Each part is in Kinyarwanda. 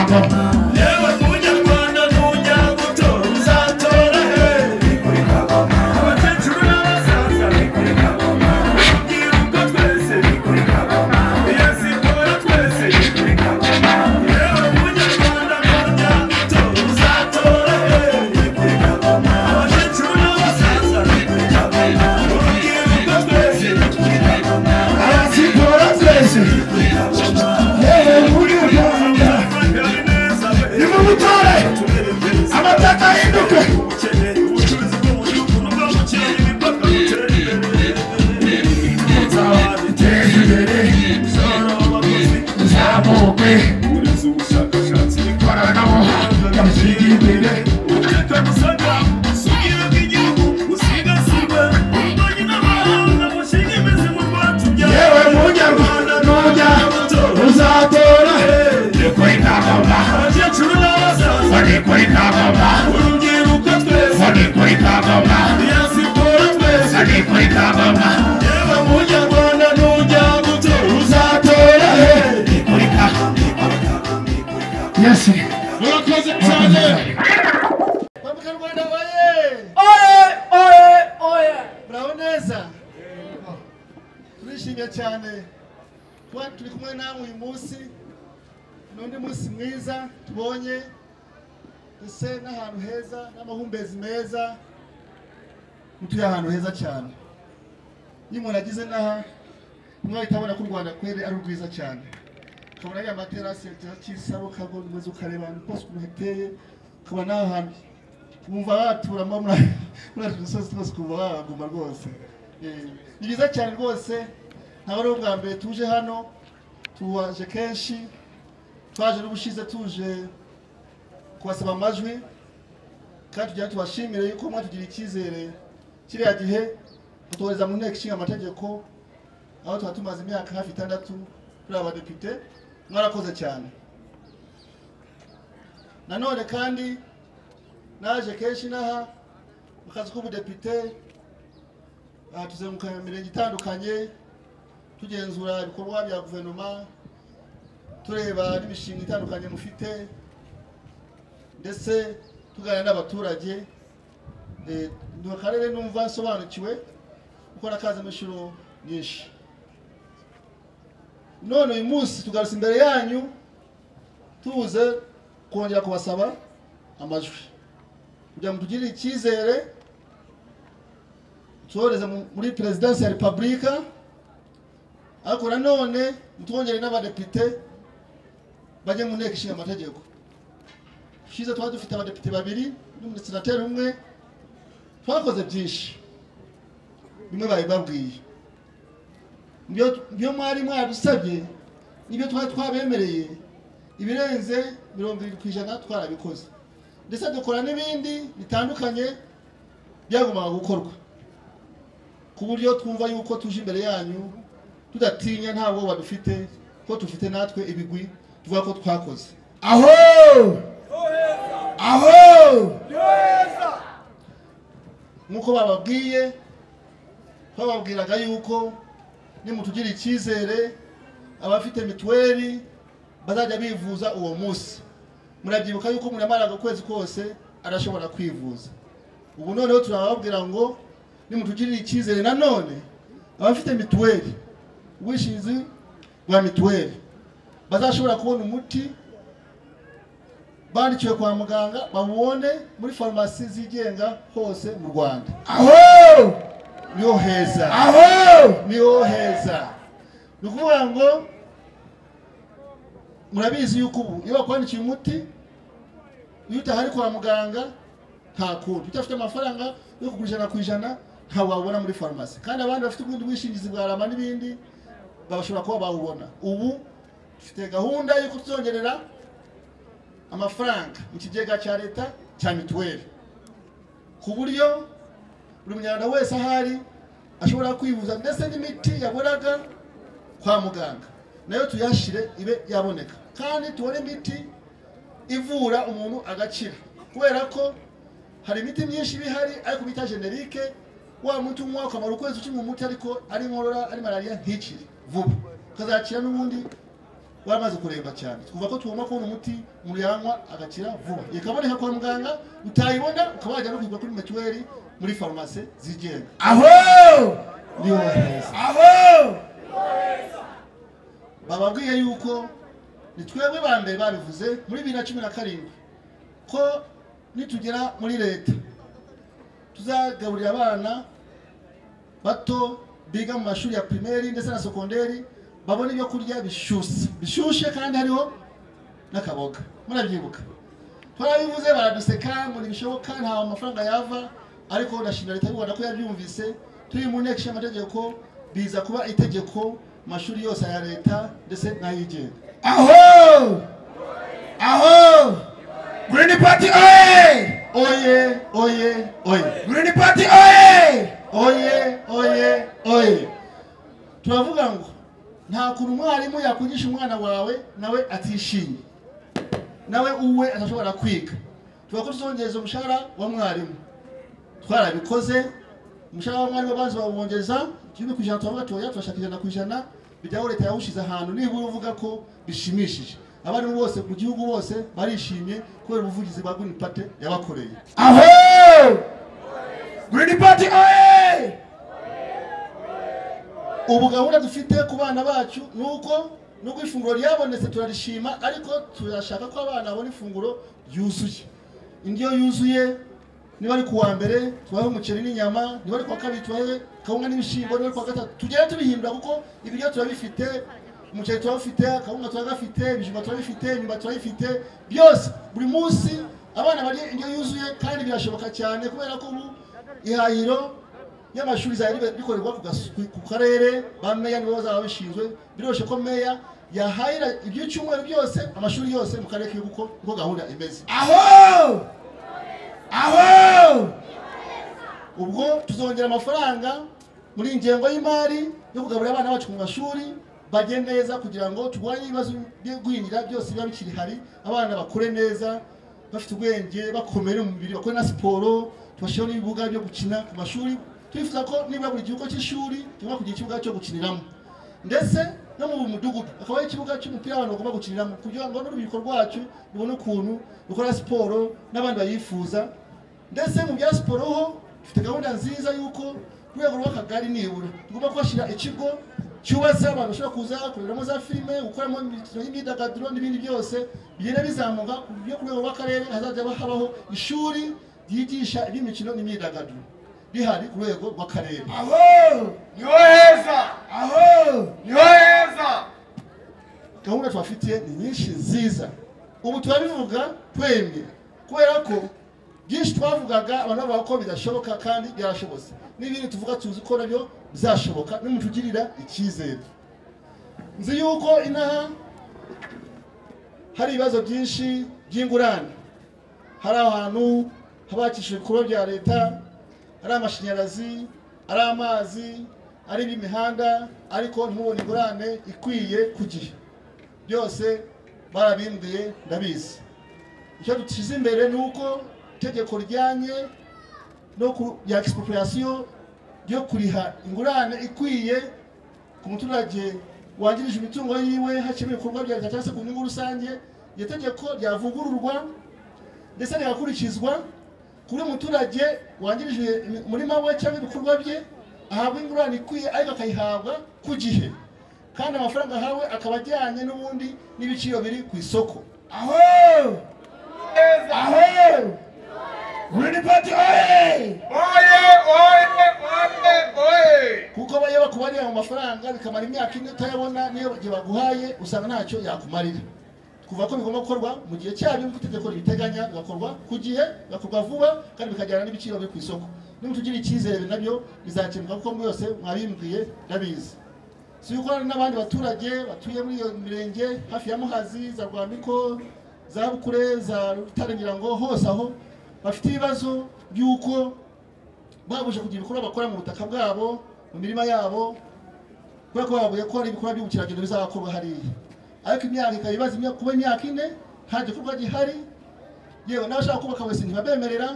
yewe tujya rwanda nujya gutora uzatora he abakecuru n'abasaza urubyiruko twese iyo siporo twese yewe tujya rwanda nujya gutora uzatora he abakecuru n'abasaza urubyiruko twese iyo siporo twese yewe muri rwanda nimumutore amateka ahinduke nzababiteza imbere muzamukwe ikoranabuhanga ryateye imbere yewe munyarwanda nujya uzatora ni kuri ntamama abakecuru n'abasaza Ni kuri kamama, urubyiruko twese ni kuri kamama, iyo siporo twese ni kuri kamama, yewe munyarwanda nujya gutora uzatora he kuri kamama. yesi Murakoze cyane. munyarwanda waye Oye, oye, oye. muraho neza turishimye cyane kuba turi kumwe namwe uyu munsi ni undi munsi mwiza tubonye ese n'ahantu heza n'amahumbezi meza mutuye ahantu heza cyane iyo umuntu ageze n'aha tumwe abona ko u rwanda kwere ari rwiza cyane ukabona ariya materasi ya kiza cy'isaro ukagwa umeze ukareba ahantu hose ukuntu hateye ukaba n'aha hantu wumva watura mba muri muri utu dusozi twose ukumva wahaguma rwose Eh, ni byiza cyane rwose ntabwo ari ubwa mbere tuje hano tuwaje kenshi twaje n'ubushize tuje kubasaba amajwi kandi tugira tubashimire yuko mwatugiriye icyizere kiriya gihe mutohereza mu nteko ishinga amategeko aho tuba tumaze imyaka hafi itandatu turi abadepite mwarakoze cyane nanone kandi naje kenshi n'aha mu kazi k'ubudepite aha tuzenguruka mu mirenge itandukanye tugenzura ibikorwa bya guverinoma tureba n'imishinga itandukanye mufite ndetse tuganira n'abaturage Eh, ni akarere numva nsobanukiwe kuko nakazi inshuro nyinshi none uyu munsi tugarutse imbere yanyu tubuze kongera kubasaba amajwi kugira ngo tugirire icyizere tubohereze mu- muri perezidansi ya repubulika ariko nanone ntitwongere n'abadepite bajye mu nteko ishinga amategeko ushize twari dufite abadepite babiri n'umusenateri umwe twakoze byinshi bimwe babibabwiye Ibyo- ibyo mwari mwadusabye nibyo twari twabemereye ibirenze mirongo irindwi ku ijana twarabikoze ndetse dukora n'ibindi bitandukanye byagombaga gukorwa ku buryo twumva yuko tuje imbere yanyu tudatinya nta bwoba dufite ko dufite natwe ibigwi tuvuga ko twakoze Aho! Aho! nk'uko bababwiye bababwiraga yuko nimutugira icyizere abafite mituweli bazajya bivuza uwo munsi murabyibuka yuko umuntu amaraga ukwezi kose arashobora kwivuza ubu noneho turababwira ngo nimutugirire icyizere nanone abafite mituweli ubwishingizi bwa mituweli bazashobora kubona umuti bandikiwe kwa muganga bawubone muri farumasi zigenga hose mu rwanda Aho! niho heza Aho! niho heza ni ukuvuga ngo murabizi yuko ubu iyo bakwandikiye umuti iyo utahari kwa muganga nta kundi udafite amafaranga yo kugura ijana ku ijana ntawe wabona muri farumasi kandi abandi bafite ubundi bwishingizi bwa rama n'ibindi bashobora kuba bawubona ubu dufite gahunda yo kutwongerera amafaranga mu kigega cya leta cya mituweli ku buryo buri munyarwanda wese ahari ashobora kwivuza ndetse n'imiti yabonaga kwa muganga nayo tuyashyire ibe yaboneka kandi tubone imiti ivura umuntu agakira kubera ko hari imiti myinshi iba ihari ariko bita generike wa muti unywa ukamara ukwezi ukinywa umuti ariko ari inkorora ari malariya ntikire vuba ukazakira n'ubundi waramaze kuremba cyane twumva ko tugomba kubona umuti umuntu yanywa agakira vuba ikaboneka kwa muganga utayibona ukaba wajya no kuyigura kuri mituweli muri farumasi zigenga aho niho heza aho bababwiye yuko ni twebwe ba mbere babivuze muri bibiri na cumi na karindwi ko nitugera muri leta tuzagaburira abana bato biga mu mashuri ya pirimeri ndetse na sekonderi babona ibyo kurya bishyushye bishyushye kandi hariho n'akaboga murabyibuka twarabivuze baraduseka ngo ntibishoboka nta mafaranga yava ariko ndashimira leta y'u rwanda ko yabyumvise turi mu nteko ishinga amategeko biza kuba itegeko mu mashuri yose ya leta ndetse n'ayigenga aho aho green party oye oye oye oye green party oye oye oye oye turavuga ngo nta kuntu umwarimu yakwigisha umwana wawe nawe atishimye nawe uwe atashobora kwiga tuvuga ko tuzongereza umushahara wa mwarimu twarabikoze umushahara wa mwarimu abanza bawongeza kimwe ku ijana turavuga tuya turashaka ijana ku ijana bijyaho leta yawushize ahantu nibura uvuga ko bishimishije abarimu bose mu gihugu bose barishimye kubera ubuvugizi bwa Green Party yabakoreye aho green party oye ubu gahunda dufite ku bana bacu ni uko nubwo ifunguro ryabonetse turarishima ariko turashaka ko abana babona ifunguro ryuzuye indyo yuzuye niba ari ku wa mbere tubahe umuceri n'inyama niba ari ku wa kabiri tubahe kawunga n'ibishyimbo niba ari ku wa gatatu tugere tubihindura kuko ibiryo turabifite umuceri turabufite akawunga turagafite ibijumba turabifite imyumbati turayifite byose buri munsi abana barya indyo yuzuye kandi birashoboka cyane kubera ko ubu ihahiro y'amashuri izajya bikorerwa ku gas- ku- ku karere ba meya nibo bazaba babishinzwe biroroshye ko meya yahahira iby'icyumweru byose amashuri yose mu karere k'igihugu ko niko gahunda imeze aho aho ubwo tuzongera amafaranga muri ingengo y'imari yo kugaburira abana bacu mu mashuri bajye neza kugira ngo turwanye ibibazo byo gwingira byose biba bikiri hari abana bakure neza bafite ubwenge bakomeye mu mubiri bakore na siporo tubashyiraho n'ibibuga byo gukina ku mashuri turifuza ko niba buri gihugu cy'ishuri tugomba kugira ikibuga cyo gukiniramo ndetse no mu mudugudu akabaho ikibuga cy'umupira abantu bagomba gukiniramo kugira ngo n'urubyiruko rwacu rubone ukuntu rukora siporo n'abandi bayifuza ndetse mu bya siporo ho dufite gahunda nziza y'uko ku rwego rw'akagari nibura tugomba kuhashyira ikigo cyubatse abantu bashobora kuza kureramo za filime gukoramo imikino y'imyidagaduro n'ibindi byose bigenda bizamuka ku buryo ku rwego rw'akarere hazajya habaho ishuri ryigisha iby'imikino n'imyidagaduro rihari ku rwego rw'akarere aho niho heza aho niho heza gahunda tubafitiye ni nyinshi nziza ubu turabivuga twemye kubera ko byinshi twavugaga abantu bavuga ko bidashoboka kandi byarashobotse n'ibindi tuvuga tuzi ko nabyo bizashoboka n'umuntu ugirira icyizere nzi yuko inaha hari ibibazo byinshi by'ingurane hari ahantu haba hakishijwe ibikorwa bya leta ari amashanyarazi ari amazi ari imihanda ariko ntubone ingurane ikwiye ku gihe byose barabimbwiye ndabizi icyo dushyize imbere ni uko itegeko rijyanye no ku- rya expropriation ryo kuriha ingurane ikwiye ku muturage wangirije imitungo yiwe hakemura ibikorwa bya leta cyangwa se ku nyungu rusange iryo tegeko ryavugururwa ndetse rigakurikizwa kuri muturage wangirije imi- umurima we cyangwa ibikorwa bye ahabwa ingurane ikwiye ariko akayihabwa ku gihe kandi amafaranga ahawe akaba ajyanye n'ubundi n'ibiciro biri ku isoko aho heza aho green party oye oye oye oye oye kuko aba iyo bakubariye mu mafaranga bikamara imyaka ine utayabona n'iyo igihe baguhaye usanga ntacyo yakumarira kuva ko bigomba gukorwa mu gihe cyabyo nk'uko itegeko ribiteganya bigakorwa ku gihe bigakorwa vuba kandi bikajyana n'ibiciro biri ku isoko niba tugira icyizere nabyo bizakemuka kuko muri yose mwabimbwiye ndabizi si yuko hari n'abandi baturage batuye muri iyo mirenge hafi ya muhazi za rwamiko za bukure za rutare ngira ngo hose aho bafite ibibazo by'uko babuje kugira ibikorwa bakora mu butaka bwabo mu mirima yabo kubera ko bavuye ko hari ibikorwa by'ubukerarugendo bizakorwa hariya ariko imyaka ikaba ibaza imyaka- kuba imyaka ine nta gikorwa gihari yewe n'abashaka kubaka wese ntibabemerera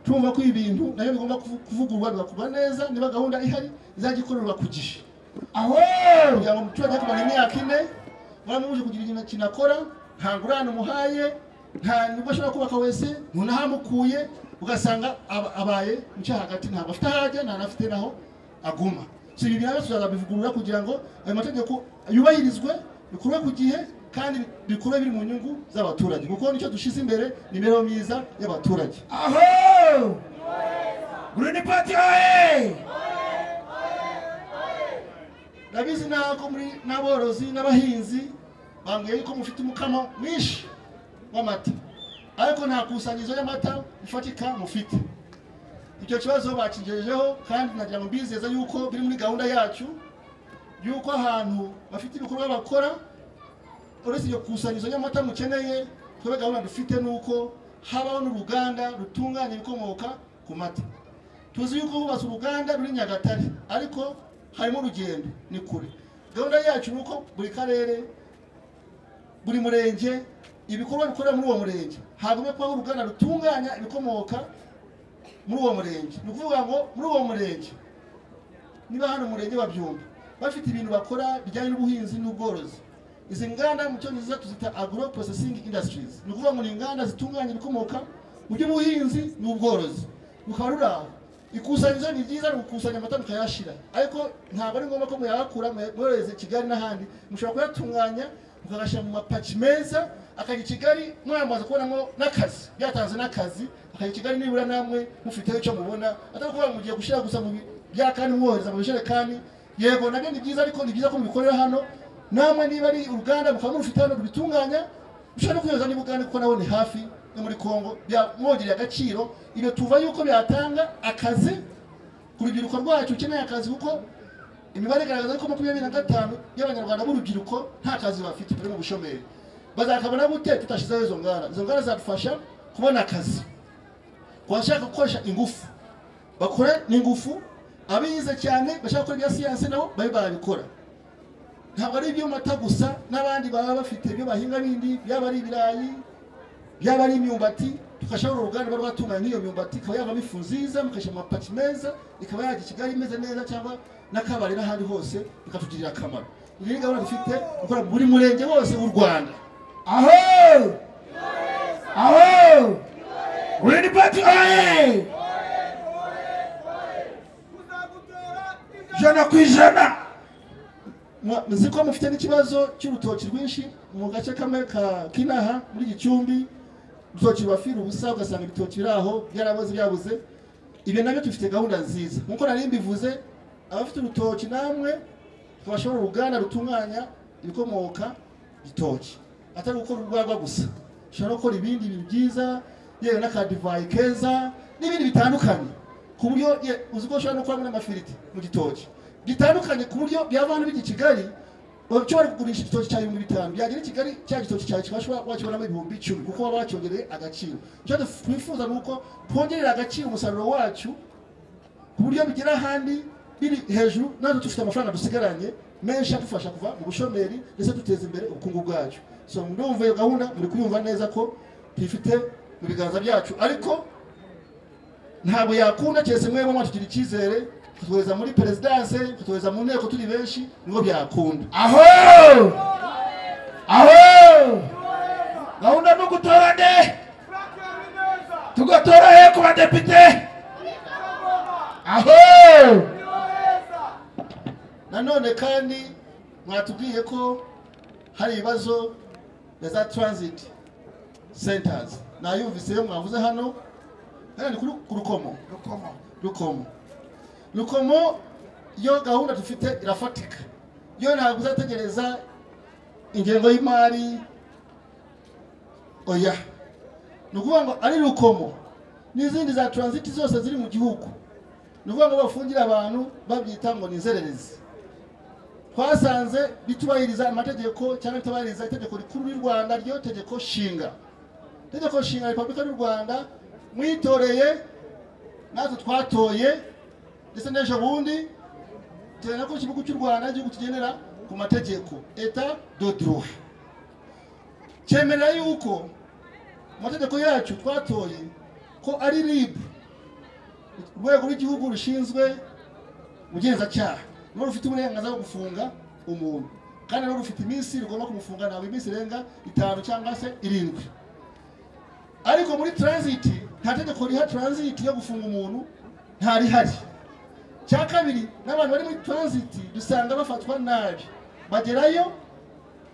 tumva ko ibi bintu nabyo bigomba kuvu- kuvugururwa bigakorwa neza niba gahunda ihari izajya ikorerwa ku gihe aho kugira ngo umuturage akamara imyaka ine waramubuje kugira ikintu kinakora nta ngurane umuhaye nta nyungu ashobora kubaka wese ntunahamukuye ugasanga aba- abaye mu cyaha hagati ntabwo afite aho ajya nta n'afite naho aguma si ibi binawe tuzabivugurura kugira ngo ayo mategeko yubahirizwe bikorwe ku gihe kandi bikorwe biri mu nyungu z'abaturage kuko nicyo dushyize imbere ni imibereho myiza y'abaturage Aho! Grunipati oye! ndabizi nako muri n'aborozi n'abahinzi bambwiye yuko mufite umukamo mwinshi w'amata ariko nta kusanyirizo y'amata ifatika mufite icyo kibazo bakigejejeho kandi nagira ngo mbizeza yuko biri muri gahunda yacu yuko ahantu bafite ibikorwa bakora uretse iryo kusanyirizo ry'amata mukeneye twebwe gahunda dufite ni uko habaho n'uruganda rutunganya ibikomoka ku mata tuzi yuko hubatse uruganda ruri nyagatare ariko harimo urugendo ni kure gahunda yacu ni uko buri karere buri murenge ibikorwa bikorera muri uwo murenge hagomba kubaho uruganda rutunganya ibikomoka muri uwo murenge ni ukuvuga ngo muri uwo murenge niba hano umurenge wa byumba bafite ibintu bakora bijyanye n'ubuhinzi n'ubworozi izi nganda mu cyongereza tuzita agro processing industries ni ukuvuga ngo ni inganda zitunganya ibikomoka mu by'ubuhinzi n'ubworozi rukaba ruri aho ikusanyirizo ni ryiza ni ugukusanya amata mukayashira ariko ntabwo ari ngombwa ko muyakura mwohereze kigali n'ahandi mushobora kuyatunganya mukayashyira mu mapaki meza akajya i kigali mwamaze kubonamo n'akazi byatanze n'akazi akajya i kigali nibura namwe mufiteho icyo mubona atari ukuvuga ngo mugiye gushyira gusa mu bi- bya kandi mwohereza mu bijerekani yego nabyo ni byiza ariko ni byiza ko mubikorera hano namwe niba ari uruganda mukaba murufite hano rubitunganya mushobora no kuyohereza niba uganda kuko nawe ni hafi no muri kongo byamwongereye agaciro ibyo tuva yuko byatanga akazi ku rubyiruko rwacu ukeneye akazi kuko imibare igaragaza ko makumyabiri na gatanu y'abanyarwanda b'urubyiruko nta kazi bafite bari mu bushomeri bazakabona gute tutashyizeho izo nganda izo nganda zadufasha kubona akazi ku bashaka gukoresha ingufu bakore n'ingufu abize cyane bashaka gukora ibya siyansi nabo babe barabikora ntabwo ari iby'amata gusa n'abandi baba bafite ibyo bahinga bindi byaba ari ibirayi byaba ari imyumbati tugashyiraho uruganda ruba rwatunganya nk'iyo myumbati ikaba yavamo ifu nziza mugashyira mu mapaki meza ikaba yajya i kigali imeze neza cyangwa n'akabari n'ahandi hose bikatugirira akamaro iyi ni gahunda dufite gukora buri murenge wose w'u rwanda Aho! Aho! Grunipati oye! Jana ku ijana! Mwa- muzi ko mufite n'ikibazo cy'urutoki rwinshi mu gace kamwe ka kinaha muri gicumbi urutoki rubafira ubusa ugasanga ibitoki biri aho byaraboze byabuze ibyo nabyo tufite gahunda nziza nk'uko nari mbivuze abafite urutoki namwe tubashora uruganda rutunganya ibikomoka gitoki atari gukora urwagwa gusa ushobora no gukora ibindi bintu byiza yewe n'akadivayi keza n'ibindi bitandukanye ku buryo ye- uzi ko ushobora no gukoramo n'amafiriti mu gitoki bitandukanye ku buryo byava hano bijya i kigali ushobora kugurisha igitoki cya ibihumbi bitanu byagera i kigali cya gitoki cyawe kibashobora wakibonamo ibihumbi icumi kuko waba wacyongereye agaciro icyo duf- twifuza ni uko twongerera agaciro umusaruro wacu ku buryo bigera ahandi biri hejuru natwe dufite amafaranga dusigaranye menshi adufasha kuva mu bushomeri ndetse duteza imbere ubukungu bwacu so ndumva iyo gahunda muri kuyumva neza ko tuyifite mu biganza byacu ariko ntabwo yakunda keretse mwebwe mwatugira icyizere kutuweza muri perezidanse kutuweza mu nteko turi benshi nibwo byakunda Aho! Aho! Gahunda ni ugutora nde? Tugatora he ku badepite? Aho! nanone kandi mwatubwiye ko hari ibibazo na za transit centers nayumvise yo mwavuze hano hano ni kuri ku rukomo Rukomo. rukomo rukomo yo gahunda dufite irafatika yo ntabwo uzategereza ingengo y'imari oya ni ukuvuga ngo ari rukomo n'izindi za transit zose ziri mu gihugu ni ukuvuga ngo bafungire abantu babyita ngo ni inzererezi twasanze bitubahiriza amategeko cyangwa bitubahiriza itegeko rikuru ry'u rwanda ryo tegeko nshinga itegeko nshinga ya repubulika y'u rwanda mwitoreye natwe twatoye ndetse n'ejo bundi tugenda ko ikigo cy'u rwanda igihugu kigendera ku mategeko eta do droit cyemerera yuko mu mategeko yacu twatoye ko ari rib urwego rw'igihugu rushinzwe ubugenzacyaha niwe rufite uburenganzira bwo gufunga umuntu kandi rero rufite iminsi rugomba kumufunga ntabwo iminsi irenga itanu cyangwa se irindwi ariko muri transit nta tegeko riha transit yo gufunga umuntu nta rihari cya kabiri n'abantu bari muri transit dusanga bafatwa nabi bagerayo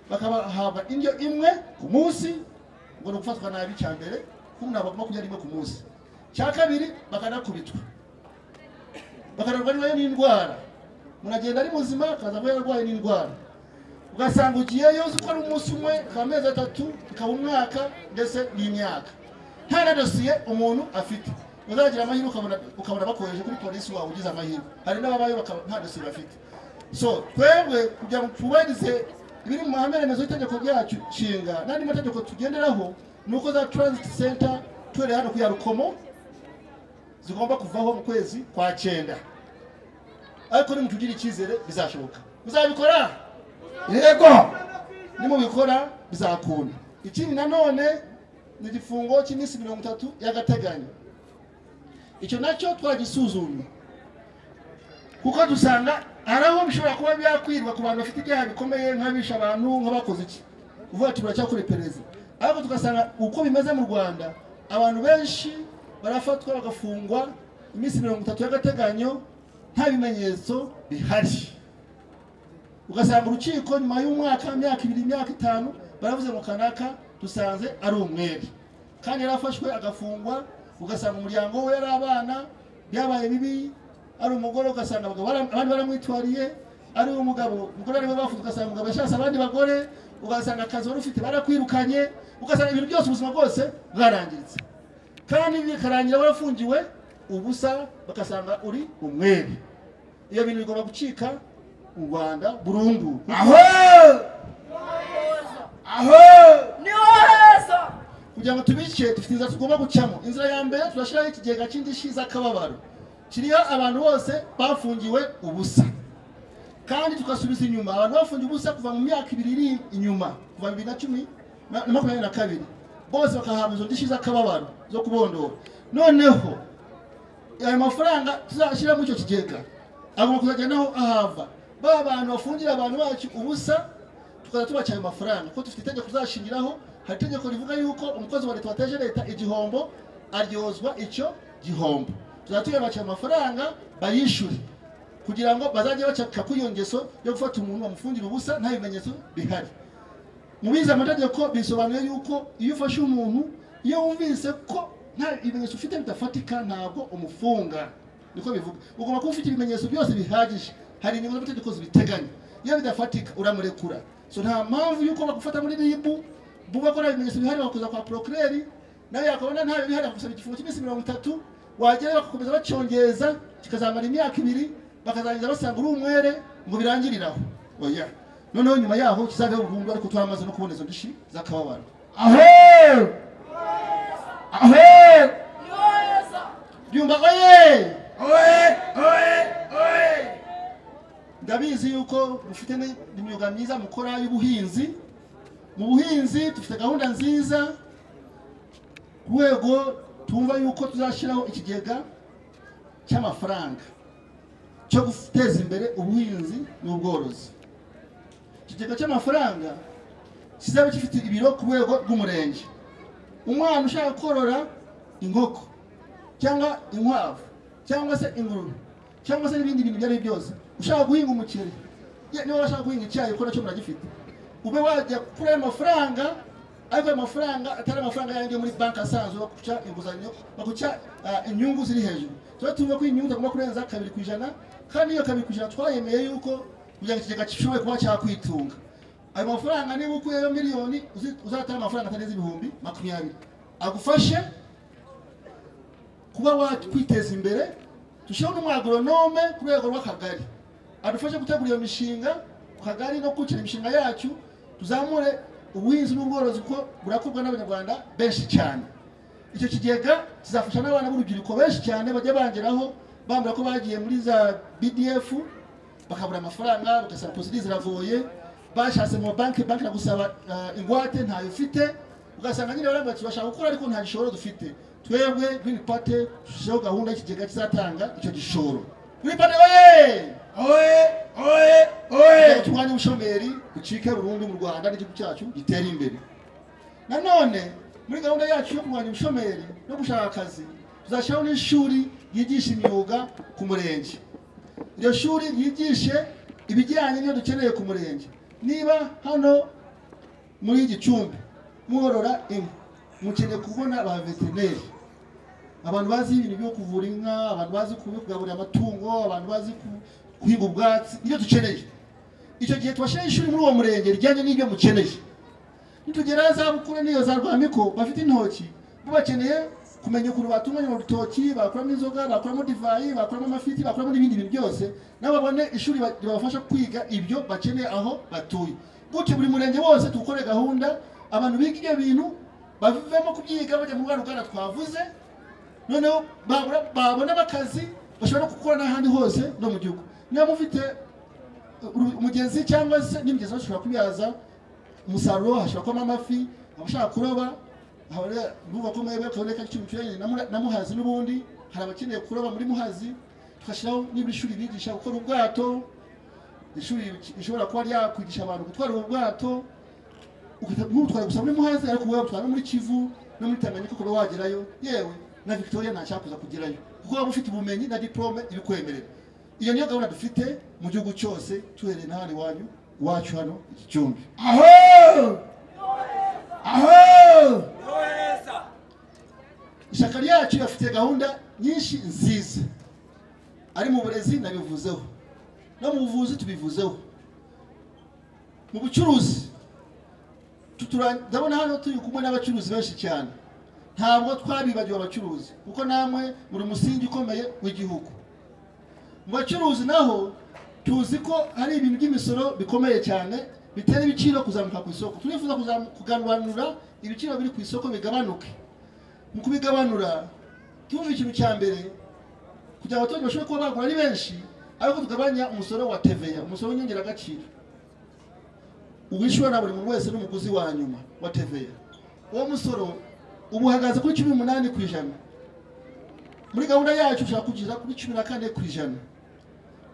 bakabahabwa indyo imwe ku munsi ngo ni ugufatwa nabi cya mbere kuko ntabwo bagomba kurya rimwe ku munsi cya kabiri bakanakubitwa bakarwarwa nayo n'indwara umuntu agenda ari muzima akaza kuba yararwaye n'indwara ugasanga ugiyeyo uzi ko ari umunsi umwe ikaba amezi atatu ikaba umwaka ndetse n'imyaka nta na dosiye umuntu afite uzagira amahirwe ukabona ukabona bakoheje kuri polisi wawe ugize amahirwe hari n'ababayo bakaba nta dosiye bafite so twebwe kugira ngo twubahirize ibiri mu mahame remezo y'itegeko ryacu nshinga n'andi mategeko tugenderaho ni uko za transit center tuhereye hano ku ya rukomo zigomba kuvaho mu kwezi kwa cyenda ariko nimutugire icyizere bizashoboka muzabikora yego nimubikora bizakunda ikindi nanone ni igifungo cy'iminsi mirongo itatu y'agateganyo icyo nacyo twagisuzumye kuko dusanga hari aho bishobora kuba byakwirwa ku bantu bafite ibyaha bikomeye nk'abisha abantu nk'abakoze iki uvuga ati turacyakora iperereza ariko tugasanga uko bimeze mu rwanda abantu benshi barafatwa bagafungwa iminsi mirongo itatu y'agateganyo nta bimenyetso bihari ugasanga urukiko nyuma y'umwaka imyaka ibiri imyaka itanu baravuze ngo kanaka dusanze ari umwere kandi yarafashwe agafungwa ugasanga umuryango we yari abana byabaye bibi ari umugore ugasanga abagabo bara- abandi baramwitwariye ari umugabo umugore ariwe bafunze ugasanga umugabo yashatse abandi bagore ugasanga akazi wari ufite barakwirukanye ugasanga ibintu byose ubuzima bwose bwarangiritse kandi bikarangira warafungiwe ubusa bagasanga uri umwere iyo bintu bigomba gucika mu rwanda burundu aho aho niho heza kugira ngo tubice dufite inzira tugomba gucamo inzira ya mbere turashyiraho ikigega cy'indishyi z'akababaro kiriho abantu bose bafungiwe ubusa kandi tugasubiza inyuma abantu bafungiwe ubusa kuva mu myaka ibiri iri inyuma kuva bibiri na cumi na na makumyabiri na kabiri bose bakahabwa izo ndishyi z'akababaro zo kubondora noneho ayo mafaranga tuzashyira muri icyo kigega agomba kuzajya naho ahava ba bantu bafungira abantu bacu ubusa tukaza tubaca ayo mafaranga kuko dufite itegeko tuzashingiraho hari itegeko rivuga yuko umukozi wa leta wateje leta igihombo aryozwa icyo gihombo tuzajya tuyabaca ayo mafaranga bayishyure kugira ngo bazajye bacaka kuri iyo ngeso yo gufata umuntu bamufungira ubusa nta bimenyetso bihari mu bize amategeko bisobanuye yuko iyo ufashe umuntu iyo wumvise ko nta bimenyetso ufite bidafatika ntabwo umufunga niko bivuga ugomba kuba ufite ibimenyetso byose bihagije hari ingingo z'amategeko zibiteganya iyo bidafatika uramurekura so nta mpamvu y'uko bagufata muri ribu buba ko nta bimenyetso bihari bakuza kwa procureri nawe yakabona nta bihari bakagusaba igifungo cy'iminsi mirongo itatu wagerayo bagakomeza bacyongeza kikazamara imyaka ibiri bakazarangiza basanga uri umwere ngo birangiriraho oya noneho nyuma yaho kizabeho burundu ariko twamaze no kuboneza indishyi z'akababaro aho aho niho heza byumva oye oe oe oe ndabizi yuko mufite ni- imyuga myiza mukora y'ubuhinzi mu buhinzi dufite gahunda nziza ku rwego tumva yuko tuzashyiraho ikigega cy'amafaranga cyo guteza imbere ubuhinzi n'ubworozi ikigega cy'amafaranga kizaba gifite ibiro ku rwego rw'umurenge umwana ushaka korora inkoko cyangwa inkwavu cyangwa se ingurube cyangwa se n'ibindi bintu ibyo ari byo byose ushaka guhinga umuceri ye- niba washaka guhinga icyayi kuko nacyo muragifite ube wajya kuri ayo mafaranga ariko ayo mafaranga atari amafaranga yanjye muri banki asanzwe baguca inguzanyo baguca ah, inyungu ziri hejuru tuba tuvuga ko inyungu zagomba kurenza kabiri ku ijana kandi iyo kabiri ku ijana twayemeye yuko kugira ngo ikigega gishobore kuba cyakwitunga ayo mafaranga niba ukuyeyo miliyoni uzi- uzatanga amafaranga atarenze ibihumbi makumyabiri agufashe kuba wakwiteza imbere dushyiraho n'umwagoronome ku rwego rw'akagari adufashe gutegura iyo mishinga ku kagari no gukira imishinga yacu tuzamure ubuhinzi n'ubworozi kuko burakorwa n'abanyarwanda benshi cyane icyo kigega kizafasha n'abana b'urubyiruko benshi cyane bajya bangeraho bambwira ko bagiye muri za bdf bakabura amafaranga bagasaba posidi ziravuye bashatse mu banki banki iragusaba ah, ingwate ntayo ufite ugasanga nyine barambwira tubashaka gukora ariko nta gishoro dufite twebwe green party dushyiraho gahunda y'ikigega kizatanga icyo gishoro green party oye oe oye oye turwanye ubushomeri bucike burundu mu rwanda n'igihugu cyacu gitere imbere nanone muri gahunda yacu yo kurwanya ubushomeri no gushaka akazi tuzashyiraho n'ishuri ryigisha imyuga ku murenge iryo shuri ryigishe ibijyanye n'ibyo dukeneye ku murenge niba hano muri gicumbi mworora inka mukeneye kubona ba veterineri abantu bazi ibintu byo kuvura inka abantu bazi ku- kugaburira amatungo abantu bazi ku- guhinga ubwatsi ibyo dukeneye icyo gihe tubashyiraho ishuri muri uwo murenge rijyanye n'ibyo mukeneye nitugera za bukuru n'iyo za rwamiko bafite intoki bo bakeneye kumenya ukuntu batunganya urutoki bakuramo inzoga bakuramo divayi bakuramo amafiti bakuramo n'ibindi bintu byose nabo babone ishuri ba- ribafasha kwiga ibyo bakeneye aho batuye gutyo buri murenge wose tukore gahunda abantu biga ibyo bintu bavemo kubyiga bajya mu rwa ruganda twavuze noneho babura- babona akazi bashobora gukora n'ahandi hose no mu gihugu niba mufite uru- umugezi cyangwa se n'imigezi bashobora kubyaza umusaruro hashobora kubamo amafi abashaka kuroba abare- urumva ko mwebwe kaboneka cy'imicurane na Mura- na muhazi n'ubundi hari abakeneye kuroba muri muhazi tugashyiraho n'ibishuri bigisha gukora ubwato ishuri rishobora kuba ryakwigisha abantu gutwara ubu bwato ntutware gusa muri muhazi ariko wowe utwara no muri kivu no muri tanganyika ukaba wagerayo yewe na victoria ntacyakuza kugerayo kuko waba ufite ubumenyi na diplome ibikwemerera iyo niyo gahunda dufite mu gihugu cyose tuhereye n'ahandi wanyu iwacu hano iki cyumbi aho aho ishyaka ryacu bafite gahunda nyinshi nziza ari mu burezi nabivuzeho no mu buvuzi tubivuzeho mu bucuruzi tutura- ndabona hano turi kumwe n'abacuruzi benshi cyane ntabwo twabibagiwe abacuruzi kuko namwe muri umusingi ukomeye w'igihugu mu bacuruzi naho tuzi ko hari ibintu by'imisoro bikomeye cyane bitera ibiciro kuzamuka ku isoko turifuza kuzamu- kugabanura ibiciro biri ku isoko bigabanuke mu kubigabanura tumva ikintu cya mbere kugira ngo abaturage bashobore kuba bagura ari benshi ariko tugabanya umusoro wa teveya umusoro w'inyongeragaciro uwishyura na buri muntu wese n'umuguzi wa nyuma wa teveya uwo musoro ubu uhagaze kuri cumi n'umunani ku ijana muri gahunda yacu ushaka kugeza kuri cumi na kane ku ijana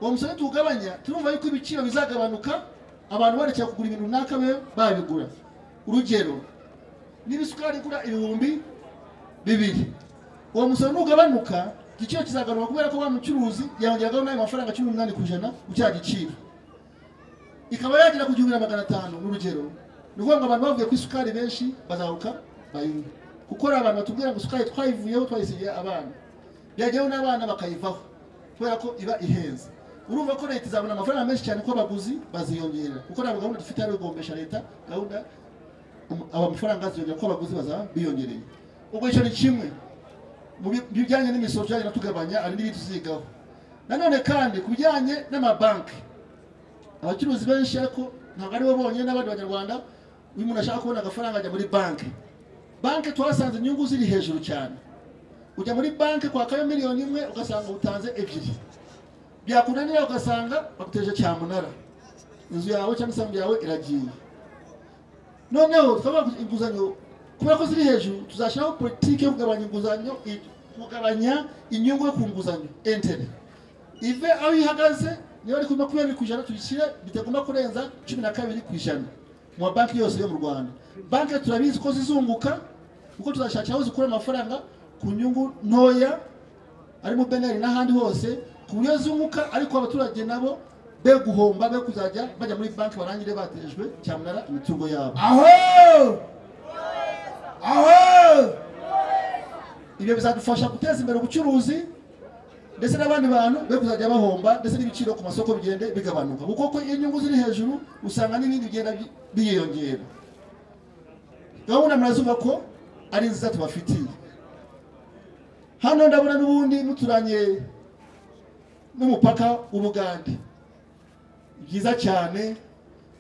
uwo musoro tuwugabanya turumva yuko ibiciro bizagabanuka abantu barekera kugura ibintu runaka babe babigura urugero niba isukari igura ibihumbi bibiri uwo musoro nugabanuka igiciro kizagaruka kubera ko wa mucuruzi yongeragaho n'ayo mafaranga cumi n'umunani ku ijana ku cya giciro ikaba yagera ku gihumbi na magana atanu n'urugero ni ukuvuga ngo abantu bavuye ku isukari benshi bazaruka bayinywe kuko hari abantu batubwira ngo isukari twayivuyeho twayisigiye abana byajyaho n'abana bakayivaho kubera ko iba ihenze urumva ko leta izabona amafaranga menshi cyane ko abaguzi baziyongera kuko ntabwo gahunda dufite ari uguhombesha leta gahunda um- aba mafaranga aziyongera ko abaguzi bazaba biyongereye ubwo icyo ni kimwe mu bi- bijyanye n'imisoro tuzagenda tugabanya hari n'ibindi tuzigaho nanone kandi ku bijyanye n'amabanki abacuruzi benshi ariko ntabwo aribo bonyine n'abandi banyarwanda uyu muntu ashaka kubona agafaranga ajya muri banki banki twasanze inyungu ziri hejuru cyane ujya muri banki kwakayo miliyoni imwe ugasanga utanze ebyiri byakunanira ugasanga baguteje cyamunara inzu yawe cyangwa isambu yawe iragiye noneho twaba inguzanyo kubera ko ziri hejuru tuzashyiraho politiki yo kugabanya inguzanyo i- kugabanya inyungu yo ku nguzanyo entere ive aho ihagaze niba ari kuri makumyabiri ku ijana tuyishyire bitagomba kurenza cumi na kabiri ku ijana mu mabanki yose yo mu rwanda banki turabizi ko zizunguka kuko tuzashakira aho zikura amafaranga ku nyungu ntoya ari mu beneri n'ahandi hose ku buryo zunguka ariko abaturage nabo be guhomba be kuzajya bajya muri banki barangire batejwe cyamunara imitungo yabo aho aho ibyo bizadufasha guteza imbere ubucuruzi ndetse n'abandi bantu be kuzajya bahomba ndetse n'ibiciro ku masoko bigende bigabanuka kuko ko iyo inyungu ziri hejuru usanga n'ibindi bigenda bi- byiyongera gahunda murazuba ko ari nziza tubafitiye hano ndabona n'ubundi muturanye n'umupaka w'ubugande byiza cyane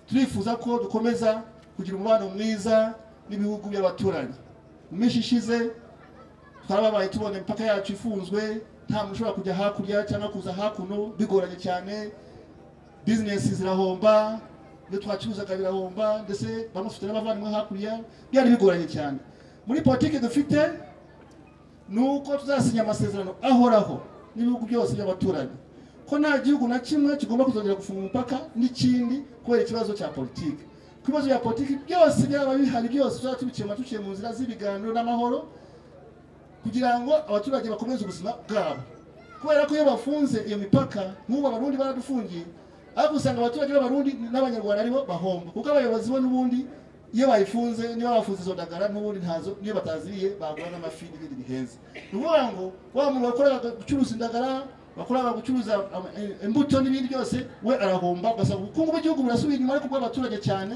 turifuza ko dukomeza kugira umubano mwiza n'ibihugu by'abaturanyi mu minsi ishize twarababaye tubona imipaka yacu ifunzwe nta muntu ushobora kujya hakurya cyangwa kuza hakuno bigoranye cyane bizinesi zirahomba ibyo twacuruzaga birahomba ndetse bamwe bafite n'abavandimwe hakurya byari bigoranye cyane muri politiki dufite ni uko tuzasinya amasezerano ahoraho n'ibihugu byose by'abaturanyi ko nta gihugu na kimwe kigomba kuzongera gufunga umupaka n'ikindi kubera ikibazo cya politiki ku bibazo bya politiki byose byaba bihari byose tuzaba tubikemura tuciye mu nzira z'ibiganiro n'amahoro kugira ngo abaturage bakomeze ubuzima bwabo kubera ko iyo bafunze iyo mipaka nk'ubu abarundi baradufungiye ariko usanga abaturage b'abarundi n'abanyarwanda aribo bahomba kuko abayobozi bo n'ubundi iyo bayifunze niba bafunze izo ndagara n'ubundi ntazo niyo bataziriye bagura n'amafi n'ibindi bihenze ni ukuvuga ngo wa muntu wakoraga gucuruza indagara wakoraga gucuruza ama- eh, imbuto n'ibindi byose we arahomba ugasanga ubukungu bw'igihugu burasubiye inyuma ariko bw'abaturage cyane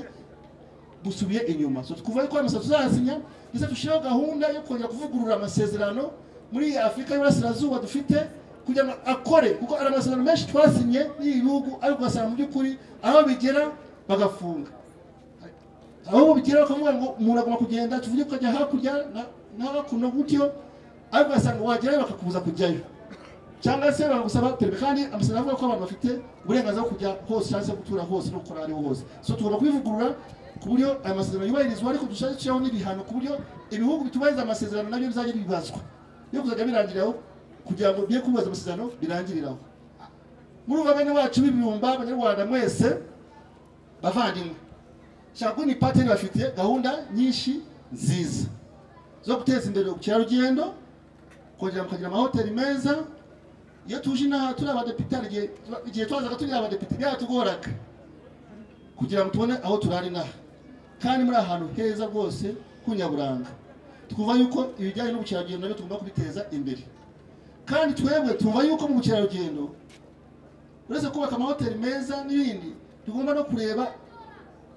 busubiye inyuma so twuvuye ko amasa tuzasinya ndetse dushyiraho gahunda yo kongera kuvugurura amasezerano muri afurika y'uburasirazuba dufite kugira ngo akore kuko ari amasezerano menshi twasinye n'ibi bihugu ariko ugasanga mu by'ukuri aho bigera bagafunga aho bigera bakavuga ngo umuntu agomba kugenda tuvuge ko ajya hakurya na- na hakuno gutyo ariko ugasanga wagerayo bakakubuza kujyayo cyangwa se bagusaba perimi kandi amasezerano avuga ko abantu bafite uburenganzira bwo kujya hose cyangwa se gutura hose no gukora aho ariho hose so tugomba kubivugurura ku buryo aya masezerano yubahirizwa ariko dushaka gushyiraho n'ibihano ku buryo ibihugu bitubahiriza amasezerano nabyo bizajya bibazwa yo kuzajya birangiriraho kugira ngo bye kubahiriza amasezerano birangiriraho muri umugabane wacu w'ibirumba abanyarwanda mwese bavandimwe shaka ni pateni bafite gahunda nyinshi nziza zo guteza imbere ubukerarugendo kongera mukagira amahoteli meza iyo tuje inaha turi abadepite hari igihe igihe twazaga turi abadepite byaratugoraga kugira ngo tubone aho turara inaha kandi muri ahantu heza rwose h'inyaburanga twumva yuko ibijyanye n'ubukerarugendo nabyo tugomba kubiteza imbere kandi twebwe twumva yuko mu bukerarugendo uretse kubaka amahoteli meza n'ibindi tugomba no kureba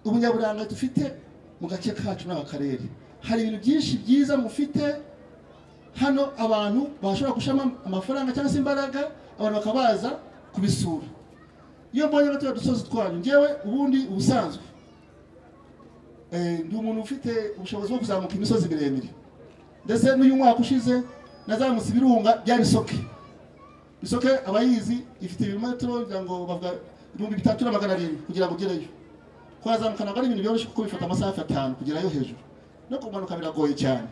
ubunyaburanga dufite mu gace kacu n'aka karere hari ibintu byinshi byiza mufite hano abantu bashobora gushiramo amafaranga cyangwa se imbaraga abantu bakaba baza kubisura iyo mbonye nka turiya dusozi twanyu ngewe ubundi ubusanzwe eh, ndi umuntu ufite ubushobozi bwo kuzamuka imisozi miremire ndetse n'uyu mwaka ushize nazamutse ibirunga bya bisoke bisoke abayizi ifite ibirometero kugira ngo bavuga ibihumbi bitatu na magana arindwi kugira ngo ugereyo kuhazamuka ntabwo ari ibintu byoroshye kuko bifata amasaha atanu kugerayo hejuru no kumanuka biragoye cyane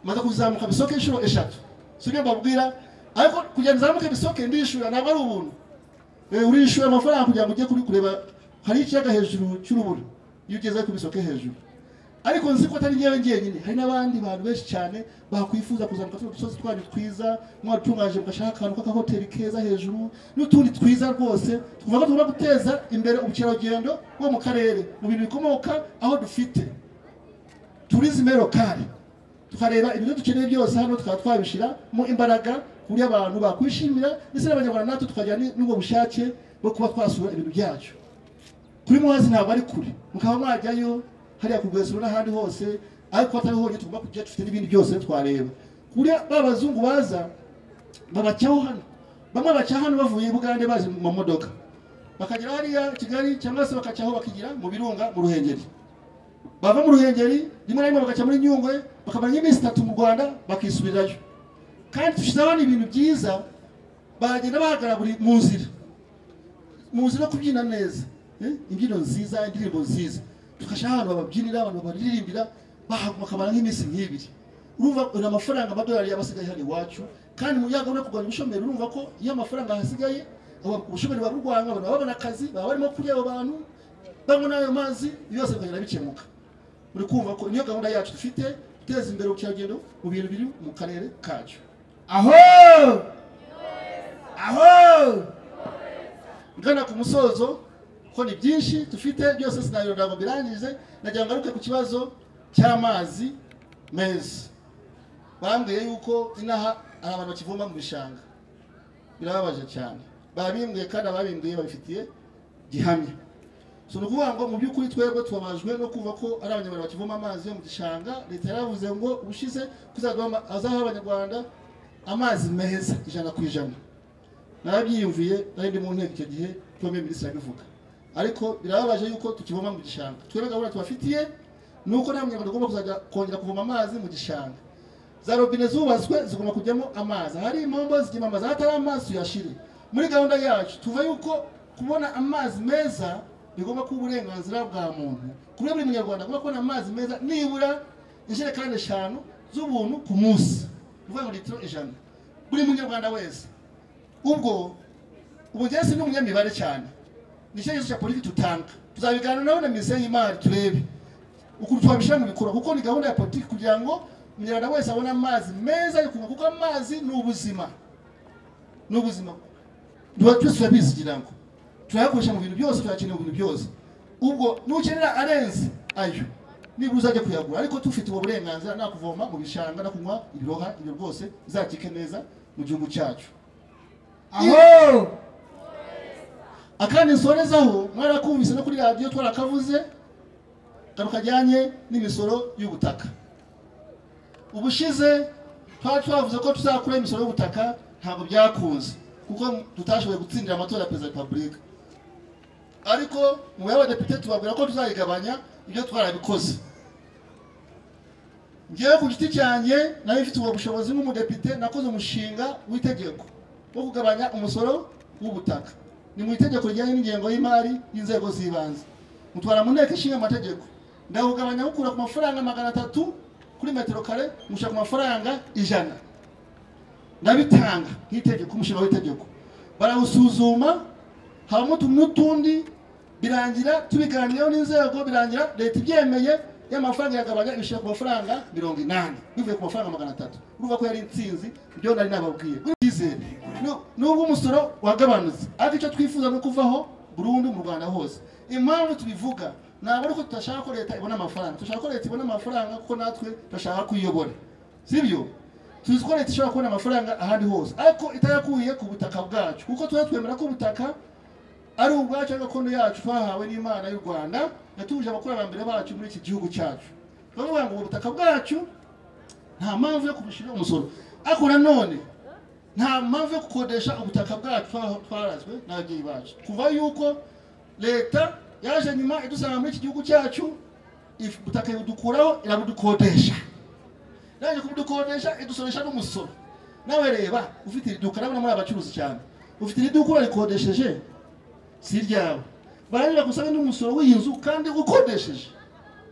maze kuzamuka bisoke inshuro eshatu si byo mbabwira ariko kugira ngo uzamuke bisoke ndishyura ntabwo ari ubuntu Eh, urishyura amafaranga kugira ngo ujye kuri kureba hari ikiyaga hejuru cy'urubura iyo ugeze ku bisoke hejuru ariko nzi ko atari njyewe njyenyine hari n'abandi bantu benshi cyane bakwifuza kuzamuka tuno dusozi twanyu twiza mwadutunganije mugashaka akantu k'akahoteli keza hejuru n'utundi twiza rwose twumva ko tugomba guteza imbere ubukerarugendo bwo mu karere mu bintu bikomoka aho dufite turizime lokali tukareba ibyo dukeneye byose hano tukaba twabishyiramo imbaraga ku buryo abantu bakwishimira ndetse n'abanyarwanda natwe tukagira ni- n'ubwo bushake bwo kuba twasura ibintu byacu kuri muhazi ntabwo ari kure mukaba mwajyayo hariya ku rwesero n'ahandi hose ariko atari honyine tugomba kujya dufite n'ibindi byose twareba ku buryo ba bazungu baza babacyaho hano bamwe baca hano bavuye i bugande baje mu mamodoka bakagera hariya kigali cyangwa se bakacaho bakigira mu birunga mu ruhengeri bava mu ruhengeri rimwe na rimwe bagaca muri nyungwe bakamara nk'iminsi itatu mu rwanda bakisubirayo kandi dushyizeho n'ibintu byiza bagenda bahagarara buri mu nzira mu nzira yo kubyina neza eh, imbyino nziza indirimbo nziza tugashyira ahantu bababyinira abantu babaririmbira bahaguma bakamara nk'iminsi nk'ibiri urumva ni amafaranga amadolari yaba asigaye hano iwacu kandi mu rwego rwo kurwanya ubushomeri urumva ko iyo amafaranga ahasigaye aba- ubushomeri buba burwanywa abantu baba babona akazi baba barimo kurya abo bantu banywa n'ayo mazi byose bikagenda bikemuka uri kumva ko niyo gahunda yacu dufite guteza imbere ubukerarugendo mu bintu biri mu karere kacu Aho! Aho! ngana ku musozo ko ni byinshi dufite byose sinabiro ntabwo birangize nagira ngo ngaruke ku kibazo cy'amazi meza bambwiye yuko inaha hari abantu bakivoma mu bishanga birababaje cyane babimbwiye kandi ababimbwiye babifitiye gihamya so ni ukuvuga ngo mu by'ukuri twebwe tubabajwe no kumva ko ari abanyarwanda bakivoma amazi yo mu gishanga leta yaravuze ngo ubushize kuzaduha ama- azaha abanyarwanda amazi meza ijana ku ijana narabyiyumviye nari ndi mu nteko icyo gihe premier minisitiri abivuga ariko birababaje yuko tukivoma mu gishanga twebwe gahunda tubafitiye ni uko nta munyarwanda ugomba kuzajya kongera kuvoma amazi mu gishanga za robine zubatswe zigomba kujyamo amazi hari impombo zigema amazi aho atari amazi tuyashire muri gahunda yacu tuva yuko kubona amazi meza bigomba kuba uburenganzira bwa muntu ku buryo buri munyarwanda agomba kubona amazi meza nibura injerekani eshanu z'ubuntu ku munsi ni ukuvuga ngo litiro ijana buri munyarwanda wese ubwo ubu njyewe si n'umunyamibare cyane ni icyerekezo cya politiki tutanga tuzabiganira nabo na minisiteri y'imari turebe ukuntu twabishyira mu bikorwa kuko ni gahunda ya politiki kugira ngo umunyarwanda wese abone amazi meza yo kunywa kuko amazi ni ubuzima ni ubuzima tuba twese turabizi kugira ngo turayakoresha mu bintu byose turayakenera mu bintu byose ubwo nukenera arenze ayo nibura uzajya kuyagura ariko tufite ubu burenganzira nta kuvoma mu bishanga no kunywa ibiroha ibyo rwose bizakike neza mu gihugu cyacu aho akandi nsorezaho mwarakumvise no kuri radiyo twarakavuze kano kajyanye n'imisoro y'ubutaka ubushize twari twavuze ko tuzakuraho imisoro y'ubutaka ntabwo byakunze kuko tutashoboye gutsindira amatora ya perezida wa repubulika ariko mu y'abadepite tubabwira ko tuzayigabanya ibyo twarabikoze ngewe ku giti cyanjye nayo mfite ubwo bushobozi nk'umudepite nakoze umushinga w'itegeko wo kugabanya umusoro w'ubutaka ni mu itegeko rijyanye n'ingengo y'imari y'inzego z'ibanze mutwara mu nteko ishinga amategeko ndawugabanya mukura ku mafaranga magana atatu kuri metero kare mushyira ku mafaranga ijana ndabitanga nk'itegeko umushinga w'itegeko barawusuzuma habamo utuntu n'utundi birangira tubiganiraho n'inzego birangira leta ibyemeye y'amafaranga iragabanya ibishyira ku mafaranga mirongo inani bivuye ku mafaranga magana atatu urumva ko yari insinzi ibyo nari nababwiye kwizere nubwo umusoro wagabanutse ariko icyo twifuza ni ukuvaho burundu mu rwanda hose impamvu tubivuga ntabwo ari uko tudashaka ko leta ibona amafaranga dushaka ko leta ibona amafaranga kuko natwe turashaka kuyiyobora sibyo tuzi ko leta ishobora kubona amafaranga ahandi hose ariko itayakuye ku butaka bwacu kuko tuba twemera ko ubutaka ari ubwacu ari gakondo yacu twahawe n'imana y'u rwanda yatuje abakurambere bacu muri iki gihugu cyacu baravuga ngo ubu butaka bwacu nta mpamvu yo kubushyira umusoro ariko nanone nta mpamvu yo gukodesha ubutaka bwacu twa- twarazwe n'ababyeyi bacu kuva yuko leta yaje nyuma idusanga muri iki gihugu cyacu if- ubutaka ibudukuraho irabudukodesha naje kubudukodesha idusoresha n'umusoro nawe reba ufite iri duka nabona muri abacuruzi cyane ufite iri duka urayikodesheje si iryawe barangira gusaba n'umusoro w'iyi nzu kandi ukodesheje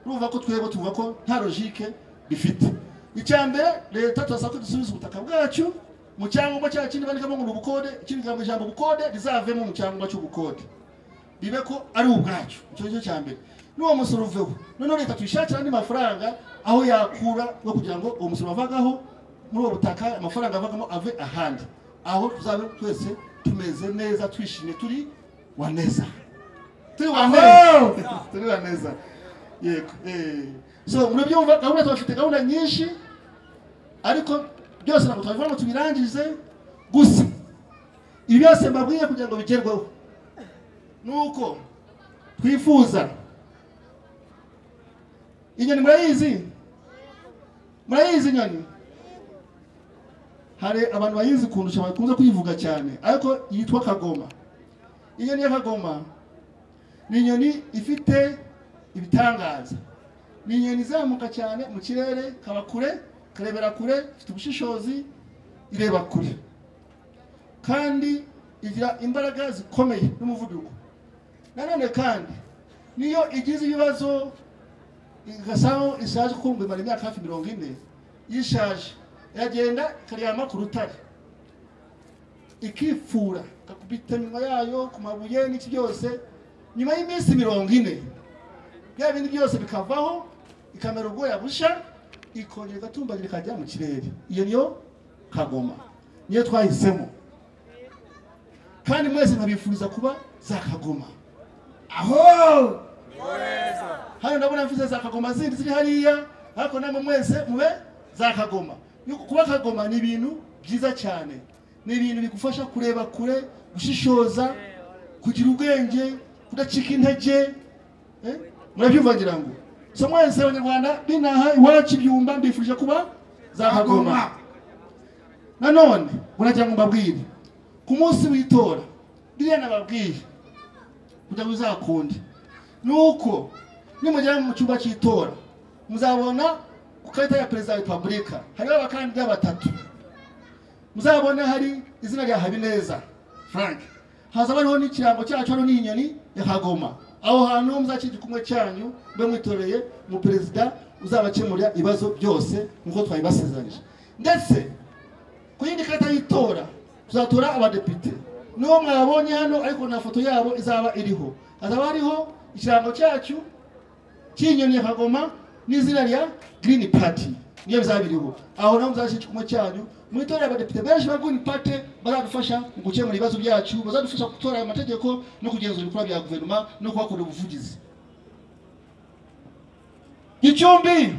urumva ko twebwe tuvuga ko nta logike bifite icya mbere leta turasaba ko dusubiza ubutaka bwacu mu cyangombwa cyacu kindi bandikamo ngo ni ubukode ikindi kigambo ijambo ubukode rizavemo mu cyangombwa cy'ubukode bibe ko ari ubwacu icyo ngicyo cya mbere n'uwo musoro uveho noneho leta tuyishakira andi mafaranga aho yakura yo kugira ngo uwo musoro wavagaho muri uwo butaka amafaranga avagamo ave ahandi aho tuzabe twese tumeze neza twishimye turi waneza turi waneza Aho! turi waneza yego eh. so murabyumva gahunda tubafite gahunda nyinshi ariko byose ntabwo twabivuga ngo tubirangize gusa ibi byose mbabwiye kugira ngo bigerweho nuko twifuza inyoni murayizi murayizi inyoni hari abantu bayizi kundusha bakunze kuyivuga cyane ariko yitwa kagoma inyoni ya kagoma ni inyoni ifite ibitangaza ni inyoni izamuka cyane mu kirere kaba kure karebera kure ifite ubushishozi ireba kure kandi igira imbaraga zikomeye n'umuvuduko nanone kandi niyo igize ibibazo igasaho ishaje kuko ngo imara imyaka hafi mirongo ine yishaje iragenda ikaryama ku rutare ikipfura igakubita nyuma yayo ku mabuye n'iki byose nyuma y'iminsi mirongo ine bya bindi byose bikavaho ikamera ubwoya busha ikongera igatumbagira ikajya mu kirere iyo niyo kagoma niyo twahisemo kandi mwese nkabifuriza kuba za kagoma aho hano ndabona mvuze za kagoma zindi ziri hariya ariko namwe mwese mube za kagoma Yuko kuba kagoma ni ibintu byiza cyane ni ibintu bigufasha kureba kure gushishoza kugira ubwenge kudacika intege eh? murabyumva ngira ngo so mwese abanyarwanda binaha iwacu ibyumba mbifurije kuba za kagoma nanone muragira ngo mbabwire ku munsi w'itora biriya nababwiye kugira ngo bizakunde ni uko nimugera mu cyumba cy'itora muzabona ku karita ya perezida wa repubulika hariho abakandida batatu muzabona hari izina rya habineza frank hazaba hariho n'ikirango cyacu hano n'inyoni ya kagoma aho hantu muzashyira igikumwe cyanyu mbe mwitoreye umuperezida uzabakemurira ibibazo byose nk'uko twabibasezeranyije ndetse ku yindi karita y'itora tuzatora abadepite n'uwo mwabonye hano ariko nta foto yabo izaba iriho hazaba hariho ikirango cyacu cy'inyoni ya kagoma n'izina rya girini pati niyo bizaba biriho aho naho muzashyira ikikumwe cyanyu mu itora y'abadepite benshi ba girini pati bazadufasha mu gukemura ibibazo byacu bazadufasha gutora aya mategeko no kugenzura ibikorwa bya guverinoma no kuhakorera ubuvugizi gicumbi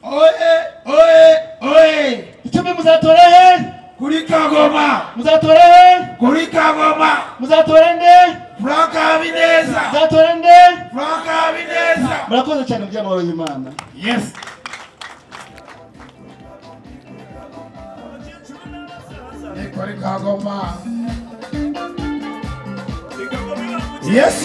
oye oye oye gicumbi muzatora he kuri kagoma muzatora he kuri kagoma muzatora nde frank habineza muzatora nde frank habineza murakoze cyane mu by'amahoro y'imana yes ni kuri kagoma yes